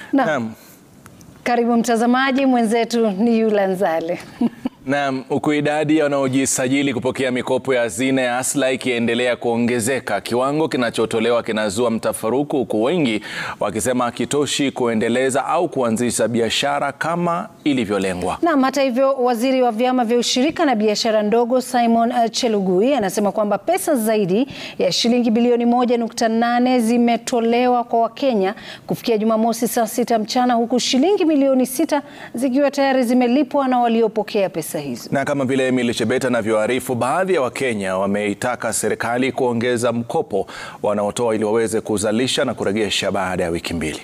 Naam. Karibu mtazamaji, mwenzetu ni Yula Nzale. Naam, huku idadi ya wanaojisajili kupokea mikopo ya hazina ya Hustler ikiendelea kuongezeka, kiwango kinachotolewa kinazua mtafaruku, huku wengi wakisema hakitoshi kuendeleza au kuanzisha biashara kama ilivyolengwa. Naam, hata hivyo, waziri wa vyama vya ushirika na biashara ndogo Simon uh, Chelugui anasema kwamba pesa zaidi ya shilingi bilioni 1.8 zimetolewa kwa Wakenya kufikia Jumamosi saa sita mchana huku shilingi milioni sita zikiwa tayari zimelipwa na waliopokea pesa hizo. Na kama vile Emily Chebet anavyoarifu, baadhi ya Wakenya wameitaka serikali kuongeza mkopo wanaotoa ili waweze kuzalisha na kurejesha baada ya wiki mbili.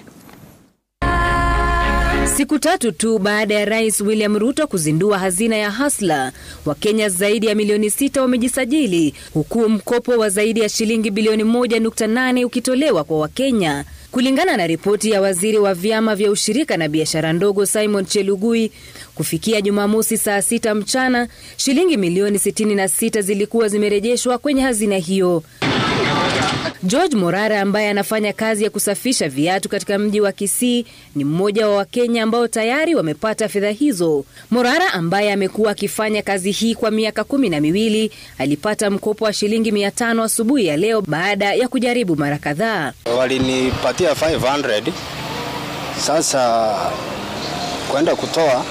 Siku tatu tu baada ya Rais William Ruto kuzindua hazina ya Hustler, Wakenya zaidi ya milioni sita wamejisajili huku mkopo wa zaidi ya shilingi bilioni 1.8 ukitolewa kwa Wakenya. Kulingana na ripoti ya waziri wa vyama vya ushirika na biashara ndogo Simon Chelugui, kufikia Jumamosi saa sita mchana, shilingi milioni 66 zilikuwa zimerejeshwa kwenye hazina hiyo. George Morara ambaye anafanya kazi ya kusafisha viatu katika mji wa Kisii ni mmoja wa Wakenya ambao tayari wamepata fedha hizo. Morara ambaye amekuwa akifanya kazi hii kwa miaka kumi na miwili alipata mkopo wa shilingi mia tano asubuhi ya leo baada ya kujaribu mara kadhaa. Walinipatia 500 sasa kwenda kutoa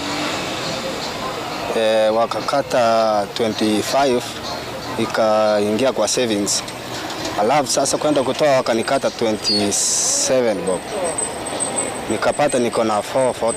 e, wakakata 25 ikaingia kwa savings alafu sasa kwenda kutoa wakanikata 27 bob, nikapata niko na 440.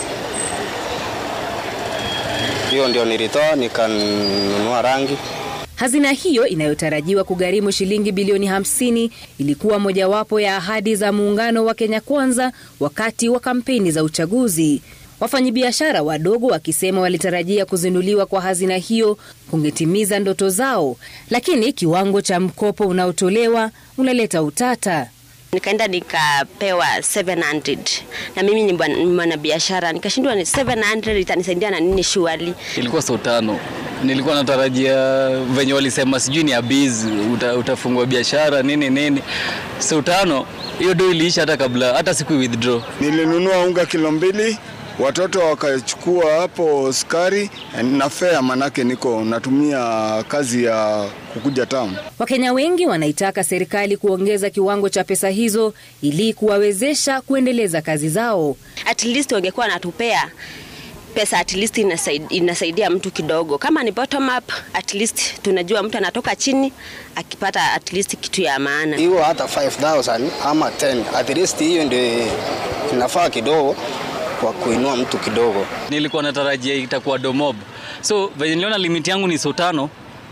Hiyo ndio nilitoa nikanunua rangi. Hazina hiyo inayotarajiwa kugharimu shilingi bilioni 50 ilikuwa mojawapo ya ahadi za muungano wa Kenya Kwanza wakati wa kampeni za uchaguzi. Wafanyabiashara wadogo wakisema walitarajia kuzinduliwa kwa hazina hiyo kungetimiza ndoto zao, lakini kiwango cha mkopo unaotolewa unaleta utata. Nikaenda nikapewa 700 na mimi ni mwanabiashara, nikashindwa ni 700 itanisaidia na nini? Shughuli ilikuwa saa tano. Nilikuwa natarajia venye walisema sijui ni abiz uta, utafungua biashara nini nini. Saa tano hiyo do iliisha hata kabla hata siku withdraw. Nilinunua unga kilo mbili watoto wakachukua hapo sukari na fea, manake niko natumia kazi ya kukuja tamu. Wakenya wengi wanaitaka serikali kuongeza kiwango cha pesa hizo ili kuwawezesha kuendeleza kazi zao. At least wangekuwa wanatupea pesa at least inasaidia, inasaidia mtu kidogo. Kama ni bottom up, at least tunajua mtu anatoka chini akipata at least kitu ya maana. Hiyo hata 5000 ama 10 at least, hiyo ndio inafaa kidogo kwa kuinua mtu kidogo. Nilikuwa natarajia itakuwa domob, so venye niliona limit yangu ni so tano,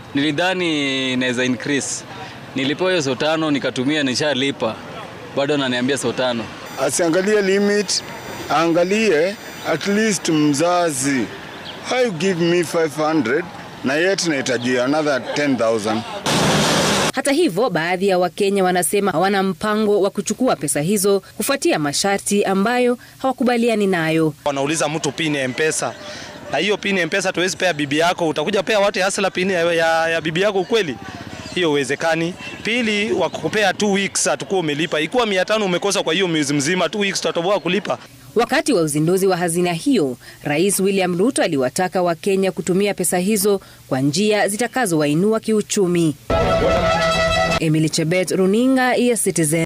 nilidhani inaweza increase. Nilipewa hiyo so tano nikatumia, nishalipa, bado ananiambia so tano. Asiangalie limit, aangalie at least mzazi. How you give me 500 na yet nahitaji another 10000 hata hivyo, baadhi ya Wakenya wanasema hawana mpango wa kuchukua pesa hizo kufuatia masharti ambayo hawakubaliani nayo. Wanauliza mtu pini ya Mpesa na hiyo pini ya Mpesa tuwezi pea bibi yako, utakuja pea watu Hustler pini ya, ya, ya bibi yako ukweli? Hiyo uwezekani. Pili, wakukupea 2 weeks atakuwa umelipa, ikiwa 500 umekosa kwa hiyo mwezi mzima, 2 weeks tutatoboa kulipa. Wakati wa uzinduzi wa hazina hiyo, Rais William Ruto aliwataka Wakenya kutumia pesa hizo kwa njia zitakazowainua kiuchumi. Emily Chebet, Runinga ya Citizen.